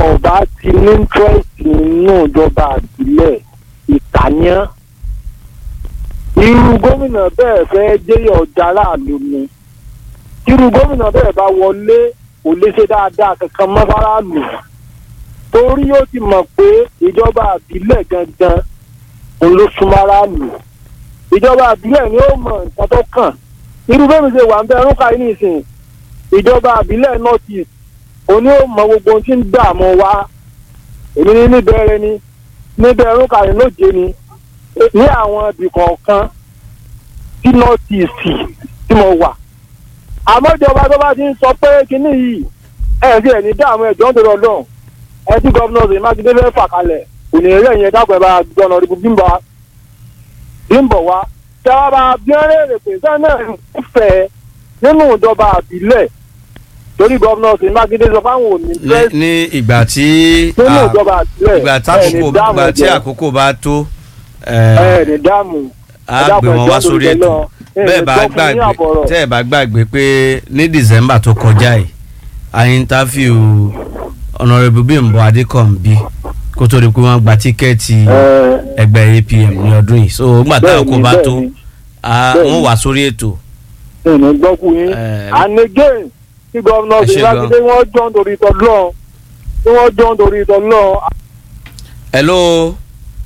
ọba ti ní interest nínú ìjọba àbílẹ̀ ìkànnìyàn irú gómìnà bẹ́ẹ̀ fẹ́ jẹ́yọ̀ ọjà aráàlú ni irú gómìnà bẹ́ẹ̀ bá wọlé kò lè ṣe dáadáa kankan mọ́ fáráàlú torí ó ti mọ̀ pé ìjọba àbílẹ̀ gangan òun ló súnmọ́ aráàlú ìjọba àbílẹ̀ ni ó mọ nǹkan tó kàn irú bẹ́ẹ̀ mi ṣe wà ń bẹ ẹrúkà yìí nìsín ìjọba àbílẹ̀ north east òní ó mọ gbogbo ohun tí ń dààmú wa èmi ní níbẹ̀rẹ̀ ni níbẹ̀ ẹrúkà yìí lóje ni ní àwọn ibì kọ̀ọ̀kan tí north east tí mo wà àmọ́ ìjọba tó bá ti ń sọ pé kinní yìí ẹ̀ sí ẹ̀ ní dààmú ẹ̀jọ́ ń tẹ̀lé ọlọ́run ẹ tí gọ́vnọ̀ ṣèyí mákindé fẹ́ fà kalẹ̀ kò ní eré yẹn dákun ẹ bá gbọ́nà rí bímbọ bímbọ wá tí a bá bí wọn léèrè pé sẹ́yìn náà ń fẹ́ nínú ìjọba àbílẹ̀ torí gọ́vnọ̀ ṣèyí mákindé sọ fáwọn òní ní fẹ́ ní ìgbà tí nínú ah, ìjọba àbílẹ̀ ìgbà tí ẹ̀ ní àkókò dáàmú ìgbà tí jẹ àkókò bá tó ẹ̀ ní dáàmú á gbé wọn wá sórí ètò bẹ́ẹ̀ bá gbàgbé tẹ́ ẹ̀ bá gbàgbé pé ní december tó kọjá yìí a interview honourable bimbo adekombi kó tó di pé wọ́n gba tíkẹ́ẹ̀tì ẹgbẹ́ apm ní ọdún yìí so nígbà tí àkókò bá tó a- bẹ́ẹ̀ni. wọ́n wá sórí ètò ìní gbọ́kú yín Eh, and again tí gọ́vnọ̀ ẹ ṣé ṣèyí mákindé wọ́n jọ ń torí ìtọ́ lọ́ọ̀ tí wọ́n jọ ń torí ìtọ́ lọ́ọ̀ hello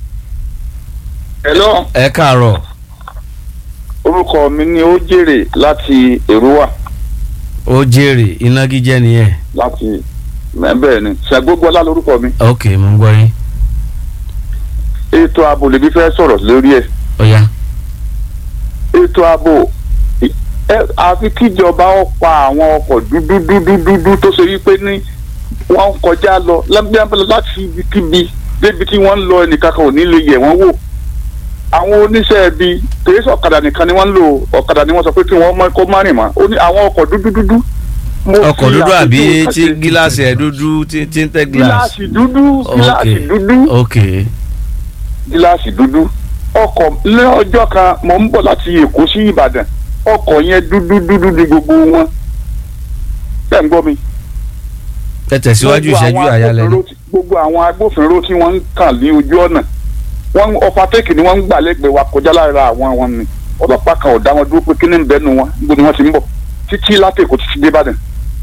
hello ẹ káàárọ̀ orúkọ mi ni ó jèrè láti èrúwà ó jèrè inágíjẹ́ nìyẹn láti bẹ́ẹ̀ ni ṣàgbógbọ́lá lórúkọ mi ok mo ń gbọ́ yín ètò ààbò lèmi fẹ́ sọ̀rọ̀ lórí ẹ̀ ó yá ètò ààbò ì- ẹ- àfi kíjọba ó pa àwọn ọkọ̀ dúdú dúdú dúdú tó ṣe wípé ní wọ́n ń kọjá lọ lábẹ́ láti ibikíbi débi tí wọ́n ń lọ ẹnìkan kan ò ní lè yẹ̀ wọ́n wò àwọn oníṣẹ́ ibi kìí ṣe ọ̀kadà nìkan ni wọ́n ń lò ọ̀kadà ni wọ́n sọ pé kí wọ́n mọ kó má rìn mọ́ ó ní àwọn ọkọ̀ dúdú dúdú. mo ọkọ̀ fi dúdú àbí àpèjúwe kan tí ṣe- gíláàsì ẹ̀ dúdú tí tí ń tẹ́ gíláàsì gíláàsì dúdú gíláàsì ok dúdú ok gíláàsì dúdú ọkọ̀ ní ọjọ́ kan mò ń bọ̀ láti èkó sí ìbàdàn ọkọ̀ yẹn dúdú dúdú ni gbogbo wọn bẹ́ẹ̀ ń gbọ́ mi. ẹ tẹ̀síwájú Gbogbo ìṣẹ́jú àwọn àyálẹ̀ ni agbófinró tí- gbogbo àwọn agbófinró tí wọ́n ń kàn ní ojú ọ̀nà wọ́n ọ̀fàtẹ́kì ni wọ́n ń gbà lẹ́gbẹ̀ẹ́ wa kọjá lára àwọn wọn ni ọlọ́pàá kan ò dá wọn dúró pé kí ni ń bẹ́nu wọn níbo ni wọ́n ti ń bọ̀ títí látẹ̀kọ́ títí dé ìbàdàn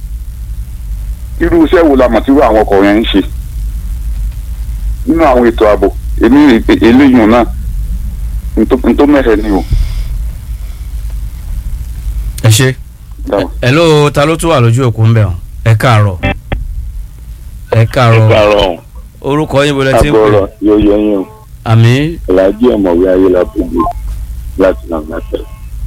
irú iṣẹ́ wo la mọ̀ tí irú àwọn ọkọ̀ yẹn ń ṣe nínú àwọn ètò ààbò èmi rè pé eléyìí náà n tó mẹ́hẹ̀ ni o. ẹ ṣe Dáwọn. ẹ ló ta ló tún wà lójú òkú ń bẹ̀ ọ́ ẹ káàárọ̀ ẹ káàárọ̀ Ìpàrọ̀ orúkọ yín bọ́lá tí ń pè agbọ́rọ̀ yóò yẹ yín o. àmì Ìlàjì ọ̀mọ̀wé ayélujára láti nàìjíríà.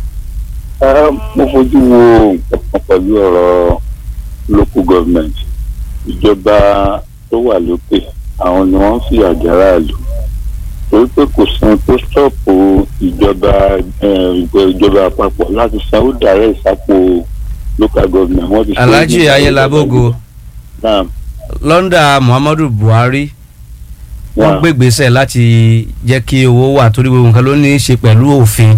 Ẹ mo fojú wo nǹkan pẹ̀lú ọ̀rọ̀ local government. Ìjọba tó wà lókè àwọn ni wọ́n ń fi àjàrà lò. Torí pé kò san tó stọ́ọ̀pù ìjọba eh, ìjọba àpapọ̀ láti sanwó dàrẹ́ ìsápò local government. Wọ́n ti ṣe é ní alhaji ayélabogo Náà, lọ́ndà muhammadu buhari wọ́n náà. gbégbèsè láti jẹ́ kí owó wà torí gbogbo nǹkan ló ní í ṣe pẹ̀lú òfin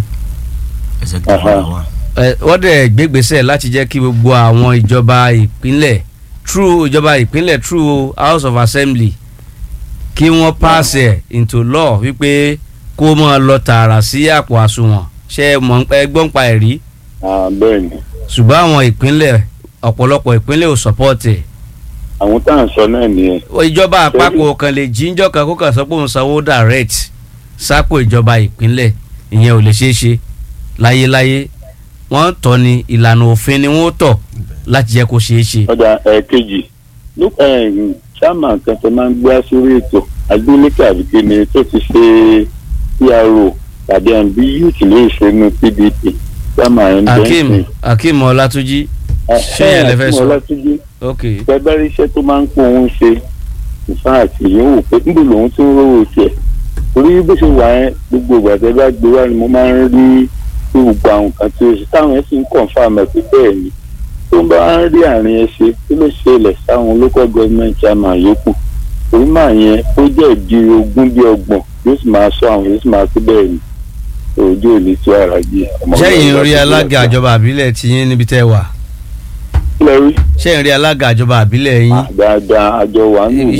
Aha. Ẹ, wọ́n dẹ̀ gbégbèsè láti jẹ́ kí gbogbo àwọn ìjọba ìpínlẹ̀ through ìjọba ìpínlẹ̀ through house of assembly kí wọ́n pass ẹ̀ into law wípé kó máa lọ tààrà sí àpò àsùnwọ̀n ṣé ẹ mọ̀ ẹ gbọ́n pa ẹ̀ rí Ah, bẹ́ẹ̀ ni. ṣùgbọ́n àwọn ìpínlẹ̀ ọ̀pọ̀lọpọ̀ ìpínlẹ̀ ò support ẹ̀ àwọn tá à ń sọ náà nìyẹn ìjọba àpapọ̀ kan lè jíjọ́ kan kó kàn sọ pé òun sanwó direct sápò ìjọba ìpínlẹ̀ ìyẹn ò lè ṣeé ṣe láyéláyé wọ́n tọ́ ni ìlànà òfin ni wọ́n tọ̀ láti jẹ́ kó ṣeé ṣe. ọjà ẹ̀ẹ̀kejì nípa sáàmà kan tó máa ń gbé sórí ètò agbélékè àbíkéni tó ti ṣe pro tàbí àbí youth lè ṣe nu pdp sáàmà ẹ̀ ń bẹ́ẹ̀ akeem akeem ọlátúnjí ṣé yẹn lè fẹ́ sọ? ọlátúnjí ok pẹ́bẹ́rẹ́ iṣẹ́ tó máa ń pọ̀ òun ṣe ìfáàtì yóò wò pé níbo lòun ti ń rówó tiẹ̀ torí bó ṣe wà ẹ́ gbogbo ìgbà tẹ́ bá gbé wá ni mo máa ń rí gbogbo àwọn nǹkan tí o ṣe táwọn ẹ̀ sì ń confirm ẹ̀ pé bẹ́ẹ̀ ni tó ń bá ń rí àárín ẹ ṣe kí ló ṣẹlẹ̀ sáwọn local government chairman yòókù torí máa yẹn ó jẹ́ ìdí ogún bí ọgbọ̀n yóò sì máa sọ àwọn yóò sì máa tó bẹ́ẹ̀ ni ojú òní tí ara jẹ ọmọ sẹ́yìn ọlọ́run rí bá ti alága bẹ̀rẹ̀ àjọba àbílẹ̀ tí yín níbi tẹ́ wà kí lẹ rí sẹ́yìn rí alága àjọba àbílẹ̀ yín Ah, dáadáa àjọ wà nù